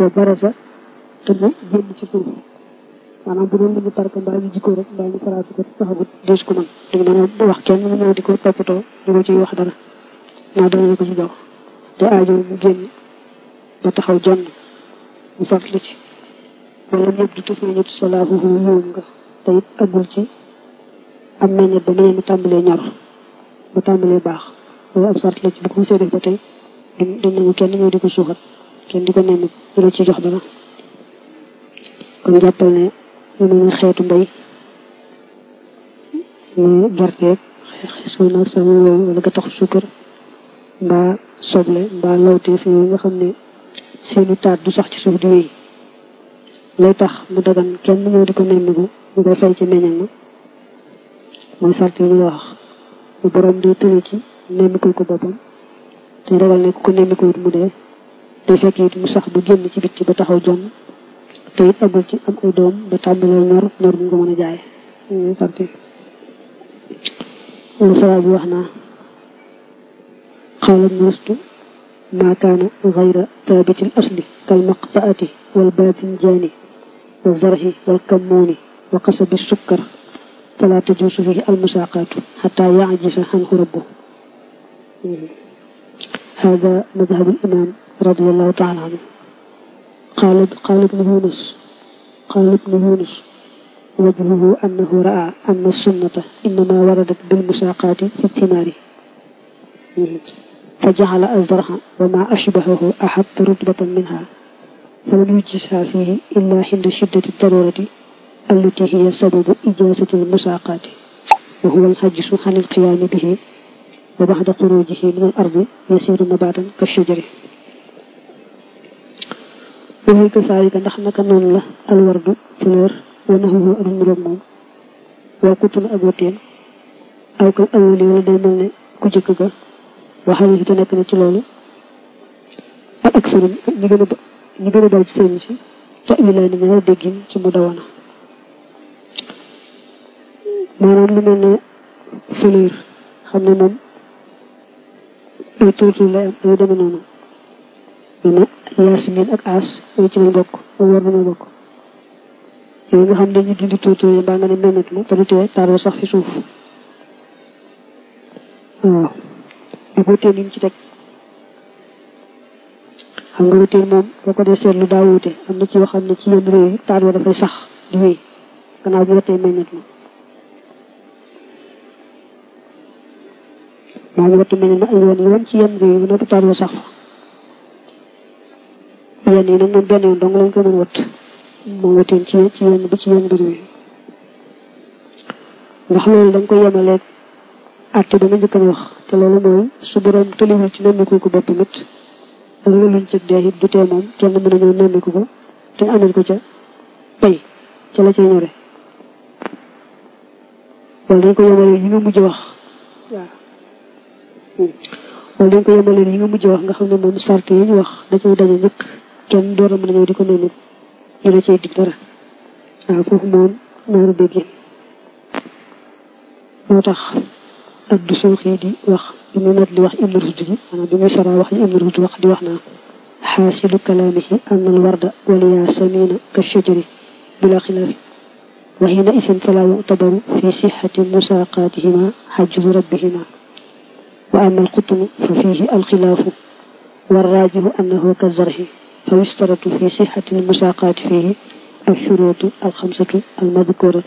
wa barasa te mu génn ci suuf maanaam bu doon lu ñu parka mbaa ñu jikko rek mbaa ñu faraatu ko taxagut dees ko man duñu mën a wax kenn mu ñëw di ko toppatoo di ko ciy wax dara naa danañu ko ci jox te aajo mu génn ba taxaw jonn mu sart la ci wala ñëpp du tufi ñut salaahuhu yóom nga te it agul ci am meññet ba meññet mu tàmbalee ñor ba tàmbalee baax loolu ab sart la ci bu ko musee def ba tey duñ nangu kenn ñëw di ko suuxat kenn di ko nemmi du la ci jox dara kon jàppal ne lu mel ne xeetu mbay mu gerteeg suuna sama yooyu wala ga tax suukar mbaa soble mbaa lawteef yooyu nga xam ne seeni taat du sax ci suuf di wéy lay tax mu dagan kenn ñëw di ko nemmiku ñu koy fay ci meññal ma mooy sart yi ñu wax bu borom di tële ci nemmikul ko boppam te ragal ne ku ko nemmikuwut mu dee te fekk it mu sax bu génn ci bitti ba taxaw jonn te it agul ci am ay doom ba tàmbalee ñor ñor bu nga mën a jaay ñuy sart yi lu saraa bi wax naa xaala nuustu maa kaana gayra thaabiti l asli kal maqtaati wal baatinjaani wa zarhi wal kammuuni wa qasabi sukkar fala tajuusu fihi almusaaqaatu xataa yacjisa xanhu rabbu hada madhabu limaam radiallahu taala anhu qaala qaala ibnu yunus qaala ibnu yunus wajhuhu annahu raa anna sunnata innama waradat bilmusaaqaati fi thimaari فجعل الزرع وما أشبهه أحب رتبة منها فلم يجزها فيه إلا عند شدة الضرورة التي هي سبب إجازة المساقات وهو الحجز عن القيام به وبعد خروجه من الأرض يسير نباتا كالشجر وهي كذلك نحن كنون له الورد فلور ونهوه أنمر موم وكتن أبوتين أو كالأولي ولدي ملني كجكك waxal yi te nekk na ci loolu ak ak sëriñ ñi gën a ñi gën a bari ci sëriñ si te wilaay ni ñaari déggin ci mu dawana maanaam lu mel ne fleur xam ne moom ay tuur tuur lay am ay deme noonu lu ne yasmin ak as ay ci lañ bokk ay war nañoo bokk yooyu nga xam ne dañuy dindi tuur tuur yi mbaa nga ne meññet ma te du tee taaroo sax fi suuf waaw ak wuteen yi mu ci teg xam nga wuteen moom boo ko dee seetlu daa wuute am na ci yoo xam ne ci yenn réew yi taat wa dafay sax di wéy gannaaw bi watee meññet ma maa ngi wattu meññet ma ay yoon yoon ci yenn réew yi ba noppi taat wa sax fa yenn yi nag moom benn yoon dong lañ ko mën watt moom wuteen ci ci yenn bi ci yenn mbir yi ndax loolu da nga koy yemaleeg àtte ba nga njëkk a wax te loolu mooy su borom tëliwul ci nemmiku ko bopp mit ak luñ ci dee it du tee moom kenn mën a ñëw nemmiku ko te amel ko ca pay ca la cay ñore wala dañ ko yemale yi nga mujj wax waaw wala dañ ko yemale yi nga mujj wax nga xam ne moom sart yi ñu wax da cay daje njëkk kenn door a mën a ñëw di ko nemmiku ñu la cay dig dara waaw foofu moom naaru déggin moo tax ak du suuxi di wax bi mu nat li wax ibnu rushd ji maanaam bi muy sara wax yi ibnu rushd wax di wax naa xaasilu kalaamihi an al warda wal yaasamina ka shajari bila xilaafi wa hina isin fala yuctabaru fi sixati musaaqaatihima xajju rabbihima wa ama alxutnu fa fihi alxilaafu والراجح أنه كالزرع فيشترط في صحة المساقات فيه الشروط الخمسة المذكورة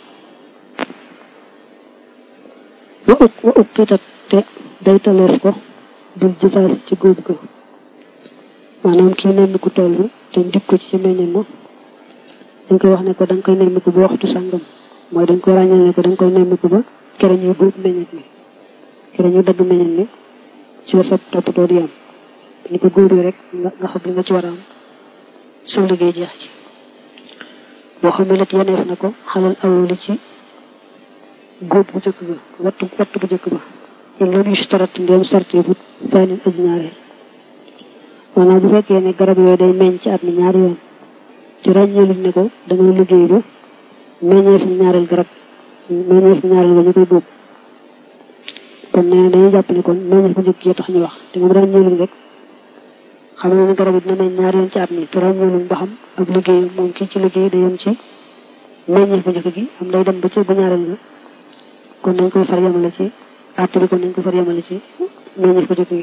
wa uk wa uqitat te daytaleef ko bil jisaas ci góob ko maanaam kii nemmiku tool bi te ndig ko ci ci meññeen ma dañ koy wax ne ko da nga koy nemmiku ba waxtu sàngam mooy dañ koy ràññal ne ko da nga koy nemmiku ba kere ñuy góob meññet mi kere ñuy dagg meññet mi ci la sa toppatoo di am ni ko góobee rek nga nga xam li nga ci war a am sa liggéey jeex ci boo xam ne nag yeneef na ko xalal awoli ci góob bu njëkk ba wattu wattu bu njëkk ba in lam yushtarat ndéem sarte bu taanin aji ñaareel maanaam bu fekkee ne garab yooyu day meññ ci at mi ñaari yoon ci ràññeeluñ ne ko dangay liggéey ba meññee fi ñaareel garab meññee fi ñaareel ba ñu koy góob kon nee na dañuy jàpp ne kon meññee bu njëkk yi tax ñu wax te moom ràññeeluñ rek xam ne garab yi dina meñ ñaari yoon ci at mi te ràññeeluñ ba xam ak liggéeyam moom kii ci liggéey day yem ci meññeef bu njëkk gi am day dem ba ci bu ñaareel nga kon nañ koy far yemale ci àtt bi kon nañ koy far yemale ci meññeef bu njëkk gi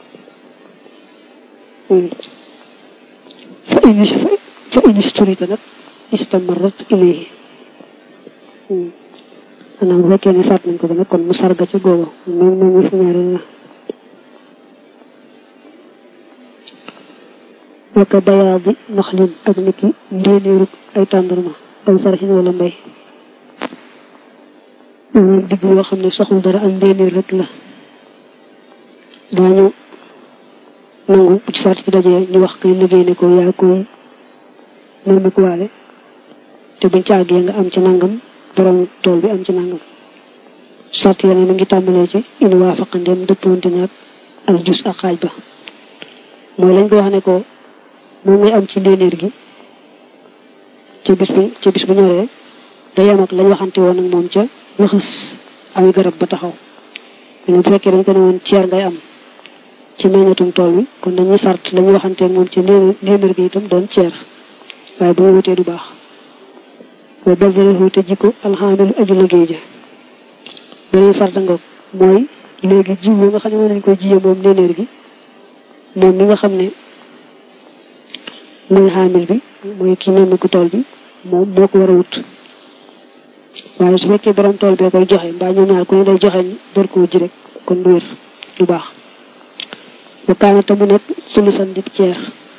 fa inis fa inis turita nag istamarat ilayhi maanaam bu fekkee ne sàtt nañ ko ba nag kon mu sarga ca googu même meññeef bu ñaareel la waka bayaadi naxlin ak niki ndéenéeru ay tàndarma aw sarxin wala mbay maanaam digg yoo xam ne soxul dara ak ndéenéer rek la daañu nangu bu ci sart ci dajee ñu wax koy liggéey ne ko yaa koy moom ko waale te buñ ci àggee nga am ci nangam borom tool bi am ci nangam sart ya ne mi ngi tàmbalee ci in waafaqandeem dëppoonte naag al jus ak xaaj ba mooy lañ ko wax ne ko moom ngay am ci ndéenéer gi ci bis bi ci bis bu ñoree day yem ak lañ waxante woon ak moom ca lëxës aw garab ba taxaw mais bu fekkee dañ ko ne woon ceer ngay am ci meññatum tool bi kon dañuy sart lañuy waxante ak moom ci ndéenéer gi itam doon ceer waaye bu ñu wutee du baax wa basarahu te jikko alxaamilu aju liggéey ja beneen sart ngoog mooy léegi jiw yi nga xam ne moom lañ koy jiyee moom ndéenéer gi moom mi nga xam ne mooy xaamil bi mooy ki nemmiku tool bi moom moo ko war a wut waaye su fekkee borom tool bee koy joxe mbaa ñoom ñaar ku ne day joxe door koo ji rek kon du wér du baax bu kaana te mu nekk sulusan dib ceer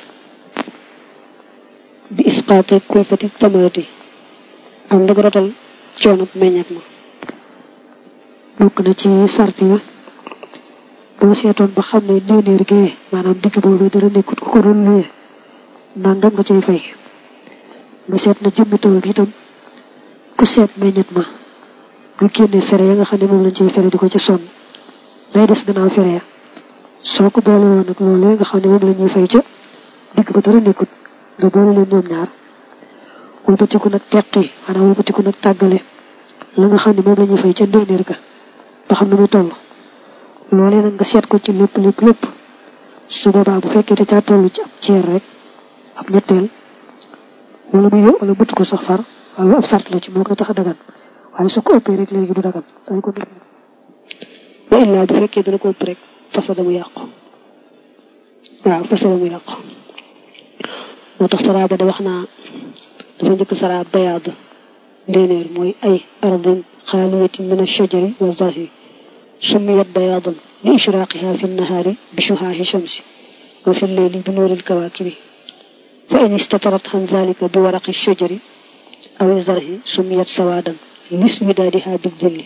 bi isqaate kulfati tamarati am ndag rotal coono meññat ma bokk na ci sart ya boo seetoon ba xam ne ndéenéer gee maanaam digg boobu dara nekkut ku ko doon luye nangam nga cay fay nga seet na jëmmi tool bi itam ku seet meññet ma nga génne fere ya nga xam ne moom lañ ciy fere di ko ci sonn lay des gannaaw fere ya soo ko boole woon ak loolee nga xam ne moom la ñuy fay ca digg ba dara nekkut nga boole leen ñoom ñaar wëlbatiku nag teqi maanaam wëlbatiku nag tàggale la nga xam ne moom la ñuy fay ca ndéenéer ga ba xam ne muy toll loolee nag nga seet ko ci lépp lépp lépp su boobaa bu fekkee te caa toll ci ab ceer rek ab ñetteel wala mu yë wala bëtt ko sax far wala ab sart la ci moo koy tax a dagan waaye su ko ëppee rek léegi du dagan dañ ko def wa illaa bu fekkee dana ko ëpp rek fasada mu yàqu waaw fasada mu yàqu moo tax saraa ba de wax naa dafa njëkk saraa bayaad ndéenéer mooy ay ardin xaaliyatin min ashajari wa zarhi summiyat bayaadan li ishraaqiha fi nnahaari bi shuhaahi shamsi wa fi lleyli bi nuuril kawaakibi fa in istatarat an zalika bi waraqi shajari aw zarhi sumiyat sawadan lis widaadiha bi dilli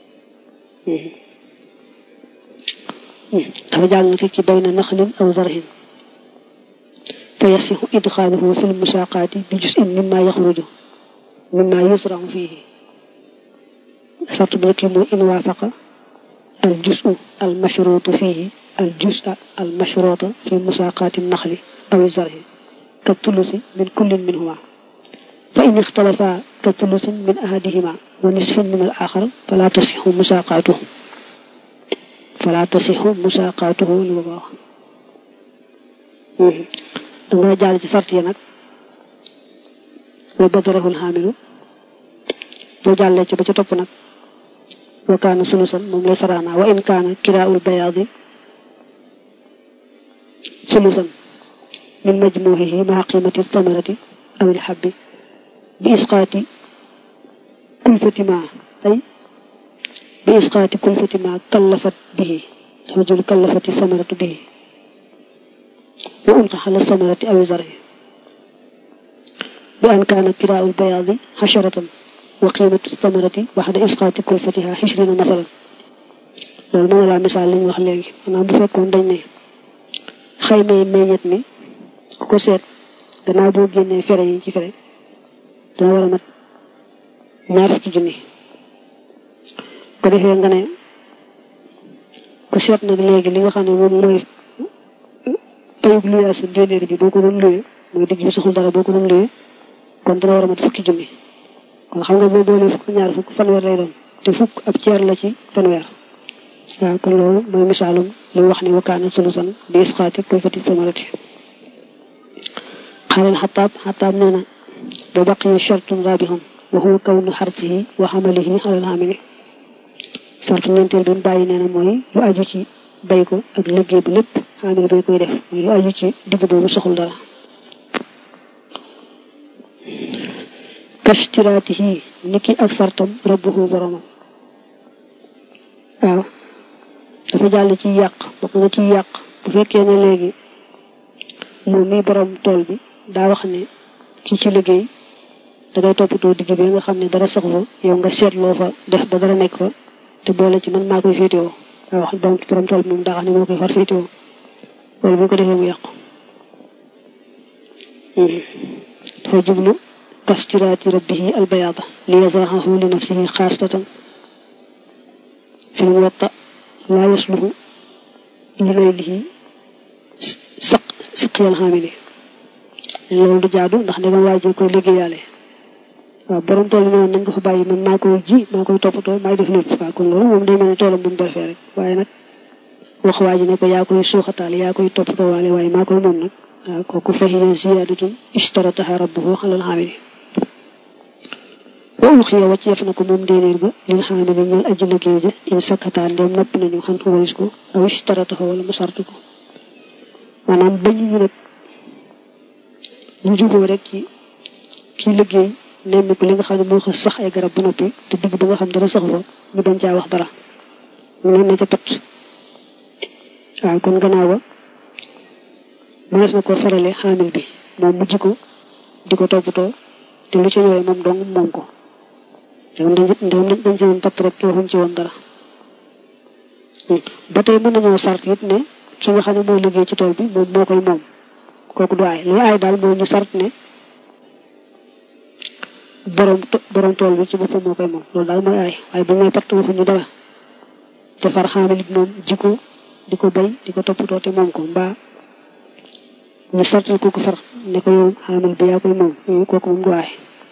dafa jàng na fi ci bayna naxlin aw zarhin fa yasixu idxaaluhu fi lmusaaqaati bi jusin mimma yaxruju mimma yusrahu fihi sart bi nekk mooy in waafaqa al jusu al mashruutu fihi al jusa al mashruuta fi musaaqaati naxli aw zarhi ka tulusi min kullin minhuma fa in ixtalafa ka tulusin min ahadihima wa nisfin min al axar fala tasixu musaaqaatuhu fala tasixu musaaqaatuhu li ma wax danga jàll ci sart yi nag wa badarahul xaamilu boo jàllee ci ba ca topp nag wa kaana sulusan moom lay saraana wa in kaana kiraaul bayaadi sulusan min majmuuhihi maa qiimati samarati aw ilxabbi bi isqaati kulfati ma ay bi isqaati kulfati ma kallafat bihi dafa jël kallafati samaratu bihi wa ulqa ala samarati aw zarhi bi an kaana kiraaul bayaadi xasharatan wa qiimatu samarati baxda isqaati kulfatiha xishrina masalan loolu mën na laa misaal li ñu wax léegi maanaam bu fekkoon dañ ne xaymay meññet mi ku ko seet gannaaw boo génnee fere yi ci fere dana war a mat ñaar fukki junni ko defee nga ne ku seet nag léegi li nga xam ne moom mooy payug luyaasu ndéenéer bi boo ko doon luye mooy digg bi saxul dara boo ko doon luye kon dana war a mat fukki junni kon xam nga boo boolee fukk ñaar fukk fanweer lay doon te fukk ab ceer la ci fanweer waaw kon loolu mooy misaalum li wax ni wakaana sulusan bi isqaati kulfati samarati xaalal xataab xataab nee na ba baqiya shartun rabihun wa huwa kawnu xarsihi wa xamalihi alal xamili sartu ñeenteel bi mu bàyyi nee na mooy lu aju ci bay ko ak liggéey bi lépp xamil bay koy def mooy lu aju ci digg boobu soxul dara kashtiraatihi niki ak sartam rabbuhu boromam waaw dafa jàll ci yàq bokk na ci yàq bu fekkee ne léegi moom mi borom tool bi daa wax ne ci ci liggéey dangay toppatoo digg bi nga xam ne dara saxu fa yow nga seetloo fa def ba dara nekk fa te boole ci man maa koy féetewoo daa wax borom borom tool bi moom daa xam ne moo koy far féetewoo loolu bu ko defee mu yàqu dafa jublu kastiraati rabbihi albayaada li yazrahahu li nafsihi xaasatan fi muwatta laa yasluhu li laylihi saq siqiyal xaamili loolu du jaadu ndax ndegam waa ji koy liggéeyaale waaw borom tool bi noonu nañ ko fa bàyyi man maa koy ji maa koy toppatoo maay def lépp waaw kon loolu moom day mel ni toolam bu mu barfee rek waaye nag wax waa ji ne ko yaa koy suuxataale yaa koy toppatoo waale waaye maa koy moom nag waaw kooku fahiya ziyaadatun ishtarataha rabbuhu alal xaamili wa ulxiya wàcceef na ko moom déenéer ba lil xaamili ñeel aji liggéey ja in sakkataan ndem nopp nañu xan xuwaris ko aw ishtarataha wala mu sartu ko maanaam bañu ñu nag ñu juboo rek ci kii liggéey nemmiku li nga xam ne moo ko sax ay garab ba noppi te digg ba nga xam dara saxu fa ñu bañ caa wax dara mu ne na ca pat waaw kon gannaaw ba mënees na ko farale xaamil bi moom mujj ko di ko toppatoo te lu ci ñëwee moom dong moom ko ndegam dañ dañ dañ ci woon patt rek waxuñ ci woon dara ba tey mën nañoo sart it ne ki nga xam ne mooy liggéey ci tool bi moom moo koy moom kooku du aay li aay daal moo ñu sart ne borom borom tool bi ci boppam moo koy moom loolu daal mooy aay waaye bu may patt waxuñu dara te far xaamil it moom ji ko di ko bay di ko toppatoo te moom ko mbaa ñu sartal ko ko far ne ko yow xaamil bi yaa koy moom yooyu kooku moom du aay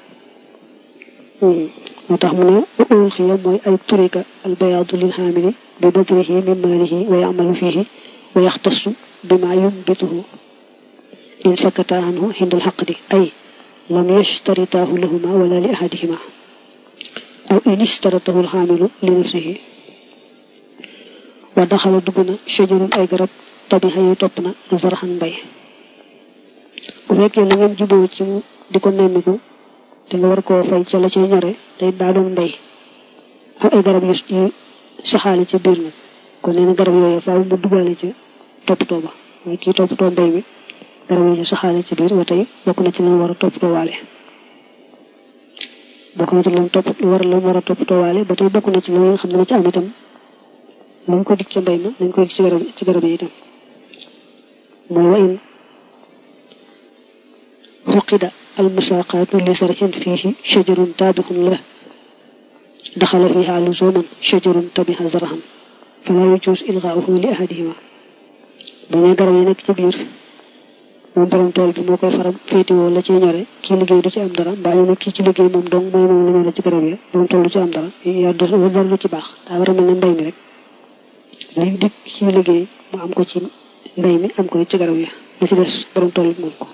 moo tax mu ne uul xiya mooy ay turika al bayaadu lil xaamili bi badrihi min maalihi wa yamalu fihi wa yaxtasu bima yumbituhu in sakata anhu xindal xaqdi ay lam yashtaritaahu lahuma wala li ahadihima aw in ishtaratahu alxaamilu li nafsihi wa daxala dugg na shajarun ay garab tabixa yi topp na zarxan mbay bu fekkee la ngeen juboo ci di ko nemmiku te nga war koo fay ca la cay ñore day daa doon mbay am ay garab yu saxaale ca biir nag kon nee na garab yooyu faaw mu duggaale ca toppatoo ba waaye kii toppatoo mbay mi garab yooyu saxaale ca biir ba tey bokk na ci lan war a toppatoo waale bokk na ci lan topp war lan war a toppatoo waale ba tey bokk na ci lan nga xam ne na ci am itam lañ ko dig ca mbay ma nañ ko dig ci garab ci garab yi itam mooy wa in xuqida almusaaqaatu li sarxin fiihi shajarun taabixun la daxala fiiha luzuman shajarun tabixa zarxan fala yajuus ilgaauhu li ahadihima bu ne garab yi nekk ci biir moom borom tool bi moo koy faram féetewoo la ciy ñore kii liggéey du ci am dara mbaa ñu ne kii ci liggéey moom dong mooy moom la ñore ci garab ya borom tool du ci am dara yaa dara du ci baax daa war a mel ne mbay mi rek li dig ci liggéey mu am ko ci mbay mi am ko ci garab ya lu ci des borom tool bi moom ko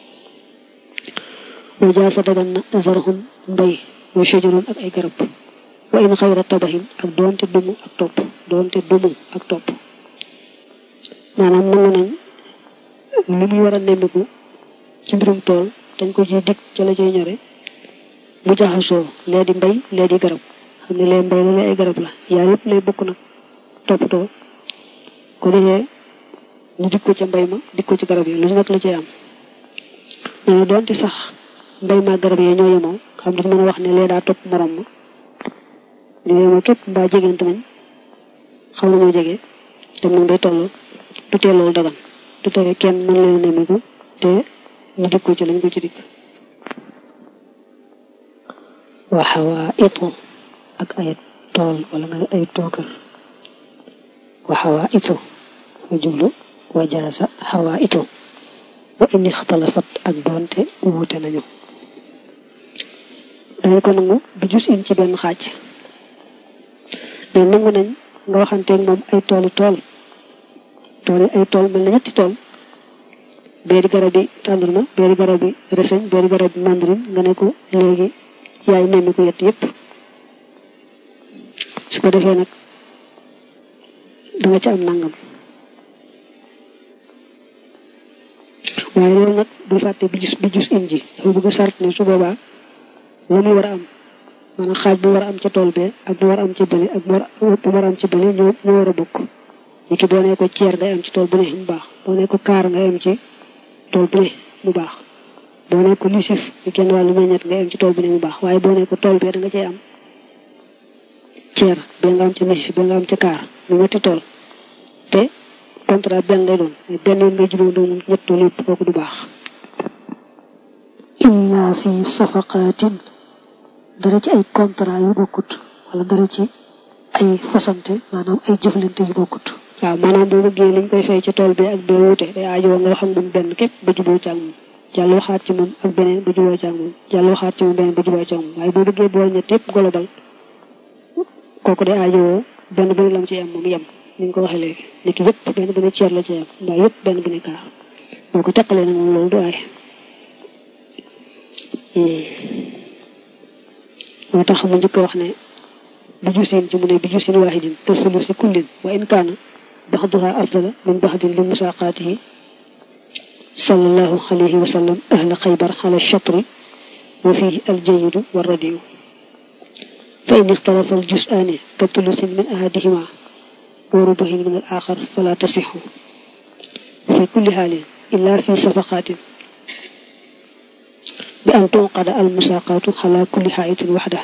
wa jaasa dagan na zarxun mbay wa shajarun ak ay garab wa in xayra tabaxin ak doonte dumu ak topp doonte dumu ak topp maanaam nangu nañ li muy war a nemmiku ci mbirum tool dañ ko ciy dig ca la cay ñore mu jaxasoo lee di mbay lee di garab xam ne lee mbay la lee ay garab la yaar yëpp lay bokk nag toppatoo ko defee ñu dig ko ca mbay ma dig ko ci garab yi lu nekk la cay am nee na doonte sax mbay ma garab yi ñoo yemoo xam dafa mën a wax ne lee daa topp morom ma ñoo yemoo képp mbaa jegante nañ xam na ñoo jege te moom day tolloo du tee loolu dagan du tere kenn mën leen nemiku te ñu dig ko ci lañ ko ci dig waxawaa itu ak ay tool wala nga ne ay tookër waxawaa itu nga jublu wajaasa xawaa itu wa in ixtalafat ak doonte wuute nañu dañ ko nangu du jus in ci benn xaaj ne nangu nañ nga waxanteeg moom ay tooli tool tool yi ay tool mel na ñetti tool bee di garab bi tàndarma bee di garab bi reseñ bee di garab bi mandarin nga ne ko léegi yaay nemmi ko yett yépp su ko defee nag da nga ci am nangam waaye loolu nag bul fàtte bi jus bi jus in ji dafa bëgg a sart ne su boobaa la muy war a am maanaam xaaj bu war a am ca tool bee ak bu war a am ci bële ak bu war a am ci bële ñoo ñoo war a bokk ni ki boo nee ko ceer ngay am ci tool bu ne mu baax boo nee ko kaar ngay am ci tool bu ne mu baax boo nee ko lisif ñu kenn wàllu meññet ngay am ci tool bu ne mu baax waaye boo nee ko tool bee da nga cay am ceer bee nga am ca lisif bee nga am ca kaar mu ñetti tool te contrat benn lay doon benn yoon ngay jubóo doon ñett tool yëpp kooku du baax illa fi safaqaatin dara ci ay contrat yu bokkut wala dara ci ay fasante maanaam ay jëflante yu bokkut waaw maanaam boo bëggee liñ koy fay ci tool bi ak bee wuute day aajowoo nga wax ak moom benn képp ba jubóo ci ak moom jàll waxaat ci moom ak beneen ba jubóo ci ak moom jàll waxaat ci moom beneen ba jubóo ci ak moom waaye boo bëggee boole ñett yëpp global kooku day aajowoo benn bu ne lam ci yem moom yem ni ñu ko waxee léegi nekk yëpp benn bu ne ceer la ci yem mbaa yëpp benn bu ne kaar boo ko teqalee nag moom loolu du aay moo tax mu njëkk wax ne bi jusin ci mu ne bi jusin waahidin tasulu si kullin wa in kaana baxduha afdala min baxdin li musaaqaatihi sallallahu alayhi wa sallam ahla xaybar ala shatri wa fihi aljayidu wa radiyu fa in ixtalafa aljusaani ka tulusin min ahadihima wa rubuhin min al axar fala tasixu fi kulli xaalin illa fi safaqaatin bi an tunqada al musaaqaatu ala kulli xaayitin waxda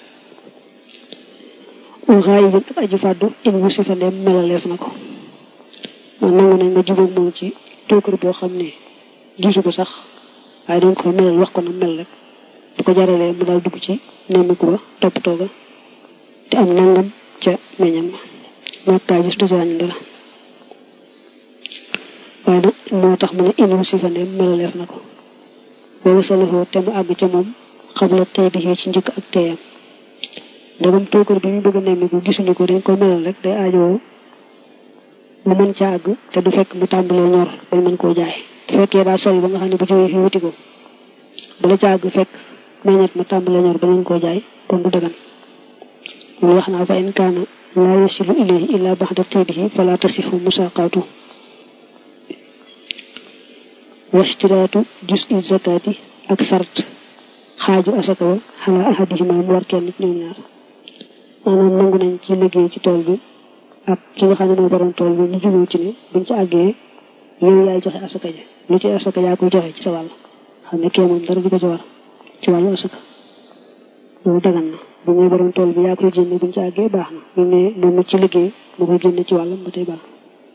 wa xaayibin ak aji fàddu in wusifa ndeem melaleef na ko man nangu nañ nga jubóog moom ci tuukar boo xam ne gisu ko sax waaye dañ ko melal wax ko na mel rek bu ko jaralee mu daal dugg ci nemmiku ba toppatoo ga te am nangam ca meññam ma ñàkkaa gis du ci wàññi dara waaye nag moo tax mu ne in wusifa ndeem melaleef na ko boobu salafoo te mu àgg ca moom xabla tey bi ci njëkk ak teeyam ndegam tuukar bi ñu bëgg a nemmiku gisuñu ko dañ ko melal rek day aajowoo mu mën ca àgg te du fekk mu tàmbalee ñor bañ mën koo jaay bu fekkee daa sori ba nga xam ne bu jógee fi wuti ko bala ca àgg fekk meññet ma tàmbalee ñor ba mën koo jaay kon du dagan loolu wax naa fa in kaana laa yasilu ilayhi illa baxda tibihi fala tasixu musaqaatu wastiraatu jus i zakati ak sart xaaju asaka wa xalaa ahadihima mu war kenn ñoom ñaar maanaam nangu nañ ci liggéey ci tool bi ak ki nga xam ne moo borom tool bi ñu jubóo ci ne buñ ci àggee yow yaay joxe asaka ji lu ci asaka yaa koy joxe ci sa wàll xam ne kee moom dara du ko ci war ci wàllu asaka loolu dagan na bu ñuy borom tool bi yaa koy génne buñ ci àggee baax na bu ne moom ci liggéey moo koy génne ci wàllam ba tey baax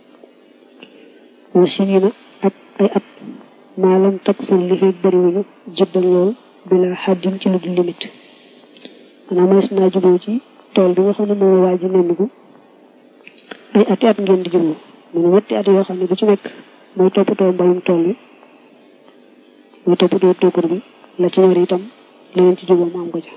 wa sinina ak ay at maalam takk sun li fekk bariwuñu jëddal lool bila xaddin ci lu dul limite maanaam mënees naa jubóo ci tool bi nga xam ne moom la waaj ji nemmiku ay ati at ngeen di jubóo mu ne ñetti at yoo xam ne bu ci nekk mooy toppatoo mbayum tool bi mooy toppatoo tuukar bi la ci ñor itam leneen ci jubóo mu am ko ca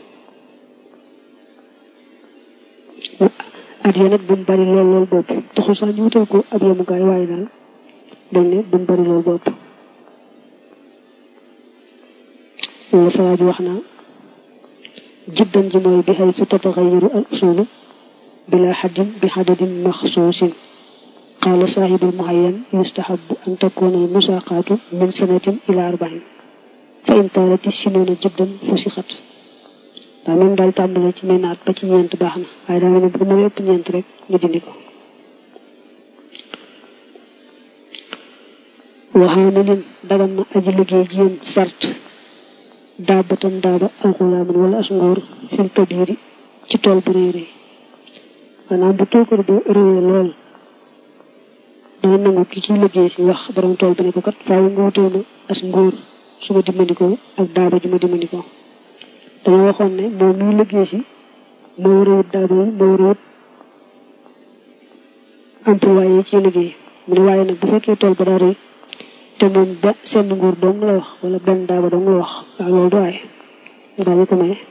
at ya nag bu mu bari lool lool bopp taxul sax ñu wutal ko ab yemukaay waaye daal dañ ne bu mu bari lool bopp wala salaa ji wax naa jiddan ji mooy bi xay su tataxayaru al usulu bila xaddin bi xadadin maxsuusin qaala saaxibul muhayyan yustahabu an takuna al musaqaatu min sanatin ila arbain fa in taalati sinuuna jiddan fusixat daa moom daal tàmbale ci menaat ba ci ñeent baax na waaye daa mel ne bu ma ëpp ñeent rek ñu dindi ko waxaamilin dagan na aji liggéey ji yéen sart daabatan daaba aw xulaaman wala as ngóor fil kabiri ci tool bu rëy rëy maanaam bu tookar ba rëyee lool dana nangu ki ciy liggéey si wax borom tool bi ne ko kat faaw nga wutee ma as ngóor su ma dimbandikoo ak daaba ju ma dimbandikoo dama waxoon ne moom muy liggéey si moo war a wut daaba yi moo war a wut employé yi ci liggéey mu ne waaye nag bu fekkee tool ba daa rëy te moom ba seen nguur dong la wax wala benn daaba dong la wax waaw loolu du aay daañu ko maye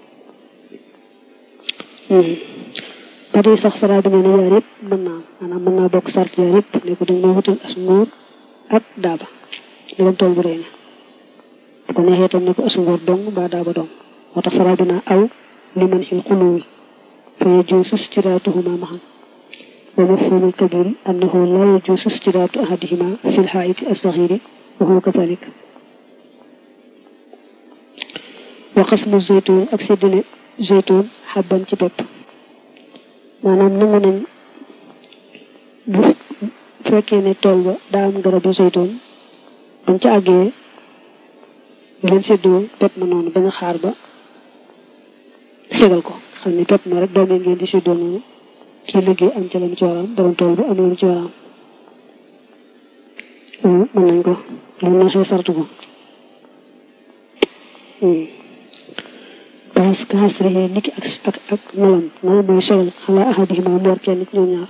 ba tey sax saraa bi nee na yaar yëpp mën naa maanaam mën naa bokk sart yaar yëpp ne ko dañ ma wutal as nguur ak daaba ndegam tool bi rëy na bu ko neexee tam ne ko asungóor dong mbaa daaba dong moo tax sara bi naa aw li man xil xuluwi fa yajuusu stiraatuhuma maxan wa mafhumul kabiri annahu la yajuusu stiraatu ahadihima fi lxaayiti assaxiri wa huwa kadalik wa xasmu zeytuun ak séddale zeytuun xabban ci pepp maanaam nangu nañ bu fekkee ne tool ba daa am garabu zeytuun buñ ca àggee ngeen séddoo pepp ma noonu bañ a xaar ba segal ko xam ne pepp ma rek doom yi ngeen di séddoo noonu kii liggéey am ca la mu ci war a am borom tool bi am la mu ci war a am mën nañ ko lu neexee sartu ko kaas kaas rek niki ak ak ak melam melam mooy segal xalaa ahadihima mu war kenn ci ñoom ñaar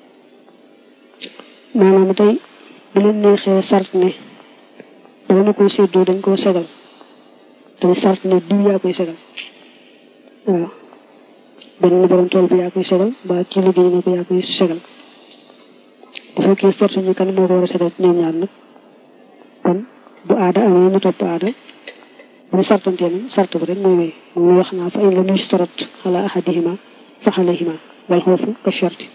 maanaam tey bu leen neexee sart ne bala na koy séddoo dañ koo segal te sart ne diw yaa koy segal waaw benn na borom tool bi yaa koy segal ba ci liggéey ne ko yaa koy segal bu fekkee sart ñu kan moo ko war a segal ci ñoom ñaar nag kon bu aada amee ñu topp aada bu ñu sartantee nag sart bi rek mooy wéy moom wax naa fa in lam yustarat ala ahadihima fa alayhima wal xoofu ka sharti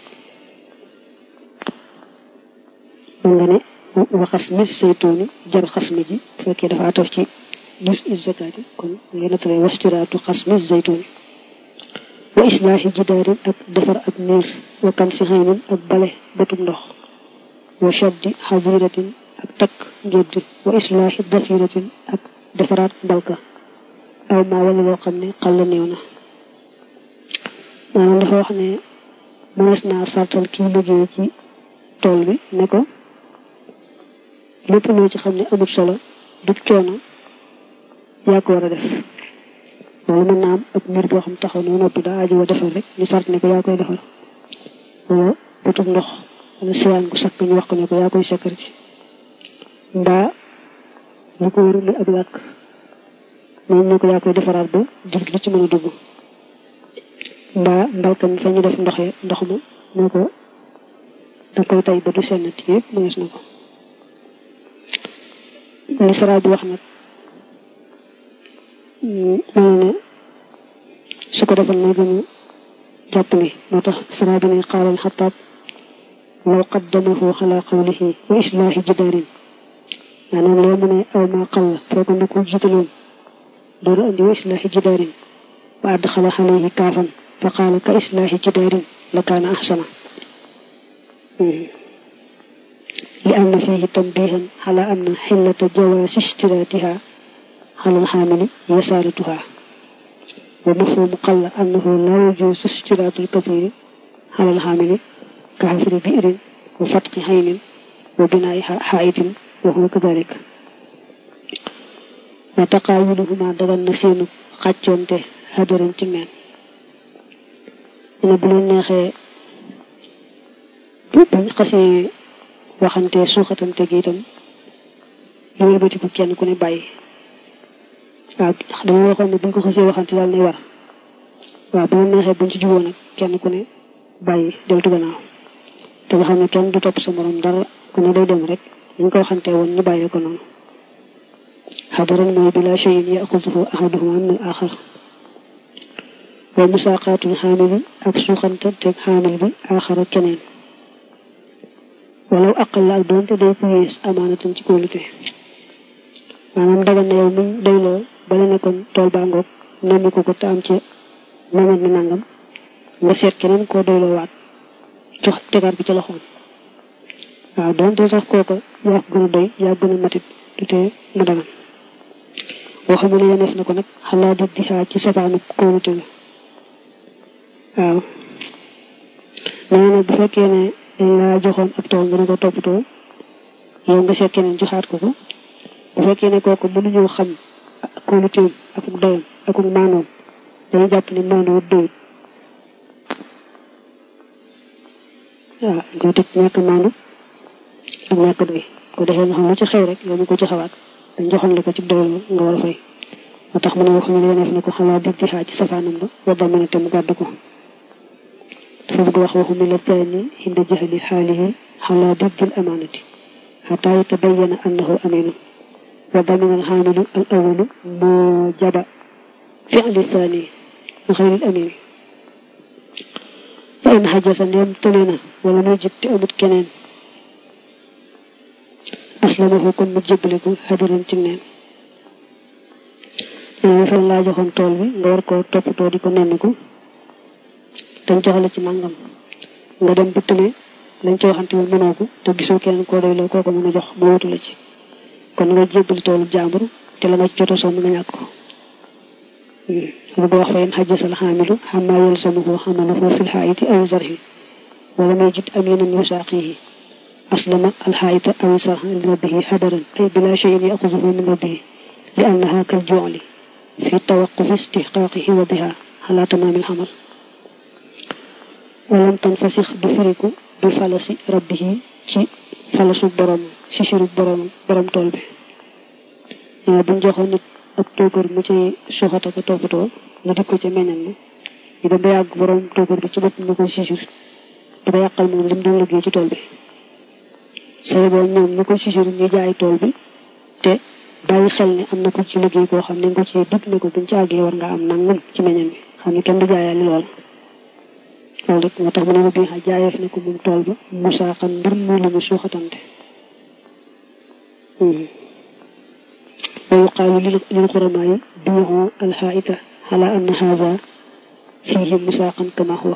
mun nga ne waxas mis saytuuni jar xas mi ji bu fekkee dafa ataf ci dus is zakaati kon ngay nattale wastiraatu xas mis zaytuuni wa islaahi jidaarin ak defar ak miir wa kan si xaynin ak bale bëtum ndox wa shabdi xadiratin ak takk njëdd wa islaahi dafiratin ak defaraat mbalka aw maa wala loo xam ne xàll néew na maanaam dafa wax ne mënees naa sartal kii liggéey ci tool bi ne ko lépp loo ci xam ne amul solo du coono yaa ko war a def loolu mën naa am ab mbir boo xam taxaw na noppi daa aji wa defar rek ñu sart ne ko yaa koy defar wala bëtum ndox wala siwaan gu sakk ñu wax ko ne ko yaa koy sekkar ci mbaa li ko wër lu ab làkk moom ne ko yaa koy defaraat ba jur lu ci mën a dugg mbaa mbalkam fa ñu def ndoxe ndox ma ne ko da koy tay ba du sennati yëpp mënees na ko li sara bi wax nag mel ne su ko defal na gën a jàpp ne moo tax sara bi ne xaalal xataab law qaddamahu ala qawlihi wa islaahi jidaarin maanaam loo mu ne aw maa xalla fekkoon na ko jiitaloon doolu andi wa islaahi jidaarin wa adxala alayhi kaafan fa qaala ka islaahi jidaarin la kaana axsana li am na fihi tanbihan ala anna xillata jawaasi ishtiraatiha ala alxaamili yasaaratuha wa mafhumu qalla annahu la yajuusu ishtiraatu alkathiri ala alxaamili ka xafri biirin wa fatqi xaynin wa binaai xaayitin wa huwa kadalik wa taqaawuluhuma dagal na seenu xàccoonte hadaran ci neen ne bu leen neexee buñ xasee waxante suuxatante gi itam ñu wëlbati ko kenn ku ne bàyyi waaw dama waxoon ne buñ ko xasee waxante daal nay war waaw bu leen neexee buñ ci juboo nag kenn ku ne bàyyi deltu gannaaw te nga xam ne kenn du topp sa morom dara ku ne day dem rek dañ ko waxante woon ñu bàyyee ko noonu xadaran mooy bila cheyin yaxuduhu ahaduhuma min al axar wa musaaqaatul xaamili ak suuxante teg xaamil bi axara keneen walaw aqal la ak doonte day ku yées amaanatan ci kóolute maanaam dagan na yow mi doyloo bala nekkoon tool baa ngoog nemmi ko ko te am ci moment mi nangam nga seet keneen koo doyloo waat jox tegaat bi ci loxoom waaw doonte sax kooka yaa ko gën a doy yaa gën a matit du tee mu dagan boo xam ne yeneef na ko nag xalaa di di xaaj ci safaanu kóolute ga waaw nee nag bu fekkee ne dañ laa joxoon ab tool nga ne ko toppatoo yow nga seet keneen joxaat ko ko bu fekkee ne kooku mënuñoo xam kóoluteem ak doyam ak maanoom dañu jàpp ne maanoo doyut waaw nga teg ñàkk maanu ak ñàkk doy ko defee nga xam lu ci xew rek yow mi ko joxewaat dañ joxoon la ko ci doylu nga war a fay moo tax mu ne waxuñu ne neef na ko xalaa dig di xaaj ci safaanam ba wa damina te mu gàddu ko dafa bëgg wax waxu mi la taani hinda jahli xaalihi xalaa dig dil amaanati xataa yatabayyana annahu aminu wa damina al xaamilu al awalu moo jaba fi'li saani xayril amin fa in xajasa ndeem tële na wala muy jitte amut keneen aslamahu kon mu jébbale ko xadiran ci neen ñoo fan laa joxoon tool bi nga war koo toppatoo di ko nemmiku dañ joxale ci nangam nga dem bi tële lañ ci waxante woon mënoo ko te gisoo keneen koo doy loo koo ko mën a jox mu wutu la ci kon nga jébbali toolu jàmbur te la nga ci jot a sonn nga ñàkk ko lu ko wax fa in xajjasal xaamilu xammaa yalzamuhu xamaluhu fil xaayiti aw zarhi wala may jit aminan yusaaqihi aslama alxaayita aw sarha li rabbihi xadaran ay bila cheyin yaxuzuhu min rabbihi li annaha kal jooli fi tawaqufi istixqaaqihi wa biha ala tamaamil xamal walam tanfasix du firiku du falasi rabbihi ci falasu borom si siru borom borom tool bi ñoo buñ joxoon nit ab tookër mu ci suuxata ko toppatoo ñu dik ko ci meññal ma ñu dem ba yàgg borom tookër bi ci bopp ñu koy sisir du ko yàqal moom lim doon liggéey ci tool bi say boo ñoom ñu ko sisir ñu jaay tool bi te bàyyi xel ne am na ko ci liggéey koo xam ne nga ko ci dig ne ko buñ ci àggee war nga am nangam ci meññal mi xam ne kenn du jaayaali lool loolu rek moo tax mu ne ma bii xa jaayeef ne ko moom tool ba musaaxan mbir mu lu ñu suuxatante wa yuqaalu lil xuramaa yi biixu alxaayita ala anna haada fiihi musaaqan kama huwa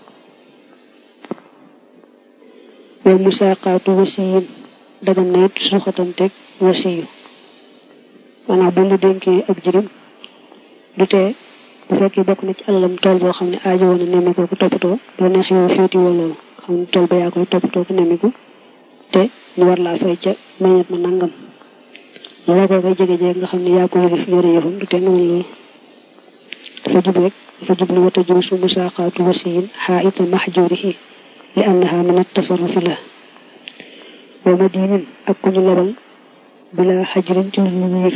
wa musaaqaatu wasiyin dagan na it suuxatanteeg wasiyu maanaam bu ñu dénkee ab jirim du tee bu fekkee bokk na ci alalam tool boo xam ne aajo woon na nemmiku ko toppatoo doo neex yow féeti woo loolu xam ne tool ba yaa koy toppatoo ko nemmiku te ñu war laa fay ca meññet ma nangam loola koo koy jege-jege nga xam ne yaa ko yëlif yore yëfam du tee nga mën loolu dafa jub rek dafa jublu wata juusu musaaqaatu wasiyin xaayita maxjurihi li annaha min attasarrufi la wa madinin ak ku ñu lebal bila xajrin ci lu wiir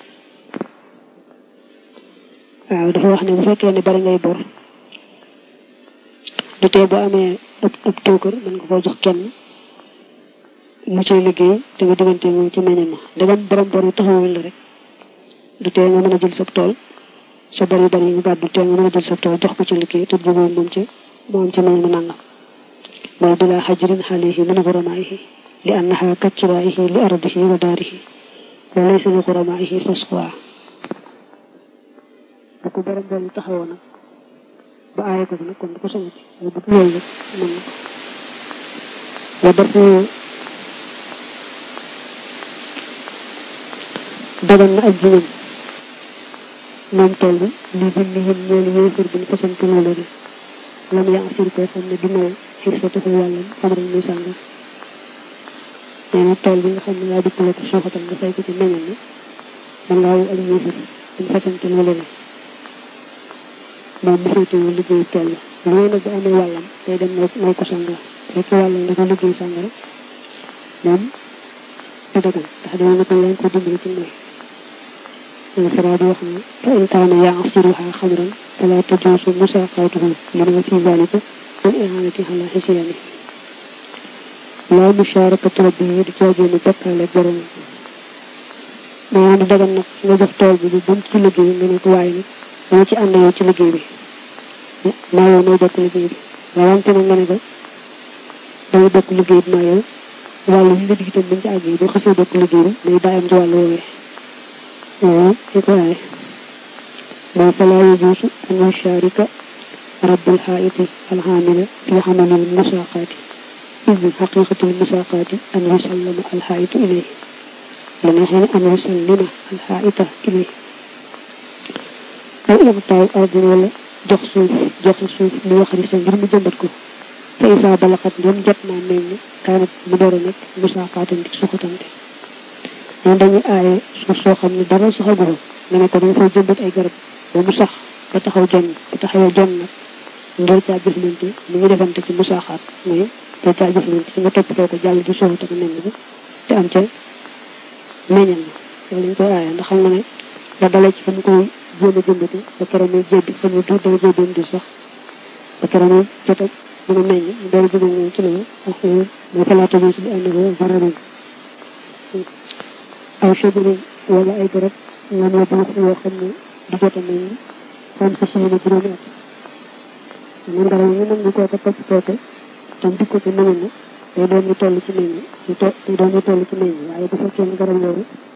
waaw dafa wax ne bu fekkee ne bari ngay bor du tee boo amee ab ab tookër mën nga koo jox kenn mu cay liggéey te nga diggante moom ci meññal ma ndegam borom bor yu taxawul la rek du tee nga mën a jël sab tool sa bor yu bari yi nga baat du tee nga mën a jël sab tool jox ko ci liggéey te jubóo moom ci mu am ci meññal ma nangam mooy bila xajrin xaalihi min xuramaayihi li annaha kakkiraayihi li ardihi wa daarihi wa laysa li xuramaayihi fasquwa bu ko borom bor yu taxawoo nag ba aaye ko nag kon du ko soñati waaye bu loolu rek mën na ko wa dafu dagan na ak jiñam moom tool bi li binni yëm ñeelu yéefar bi ñu fasante loolu de lam yaa asir koo xam ne du may xir sa taxu wàllam xamaral muy sànga nee na tool bi nga xam ne yaa dikkale ko suuxatal nga fay ko ci meññal na man ngaa wu ak yéefar buñ fasante loolu de moom mu féetewoo liggéeyu tool la lu may nag bu amee wàllam day dem may ko sànga fekk wàllam dafa liggéey sànga rek moom du dagan ndax dama ne ko leen ko dimbali ci mooy الفراد وحنا فإن كان يعصرها خمرا فلا تجوز مساقاته لما في ذلك والإعانة على حسيانه لا مشاركة ربه دجاجين بكالة برم ما يعني dagan nag nga jox tool bi bu ci liggéey nga ne ko waaye nag dama ci ànd yow ci liggéey bi maa yow nooy bokk liggéey bi rawante nag nga ne ko dañu bokk liggéey bi maa yow wàllu yi nga dig itam buñ ci àggee boo xasee bokk liggéey bi day bàyyam ci wàllu woowee waaw ci ko waaye mooy falaa yajuusu an yusharika rabbul xaayiti alxaamila fi xamalil musaaqaati id xaqiqatul musaaqaati an yusallama alxaayitu ilayhi la neexee ne an yusallima alxaayita ilayhi aw ibtaaw ardin wala jox suuf joxe suuf li waxari sa ngir mu jëmbat ko fa isaa balaxat ndem jot naa meññ kaanat mu door a nekk musaaqaatante suxatante ñoom dañuy aaye suuf soo xam ne dara saxagu fa nga ne ko danga fay jëmbat ay garab ba mu sax ba taxaw jonn ba taxawee jonn nag ngir caa jëflante ni ñu defante ci musaaxaat mooy ngir caa jëflante ci nga toppatoo ko jàll di suuxate ko meññ ko te am ca meññal ma loolu lañ koy aaye ndax xam nga ne la dalee ci fa mu koy jéem a jëmbate ba keroog muy jébbi fa mu du dana jébbeem di sax ba keroog muy jot a mën a meññ mu doon jóge moom ci loolu ak mooy falaata bi si bi ànd ko varabin aw shabarin wala ay garab ñoom ñoo buux yoo xam ne di jote nañ fan xas yéene juróomi at man garab yi nag ñu kooka topp tooke tam di ko ci meññ day doon ñu toll ci meññ ñu to day doon ñu toll ci meññ waaye bu fekkee ne garab yooyu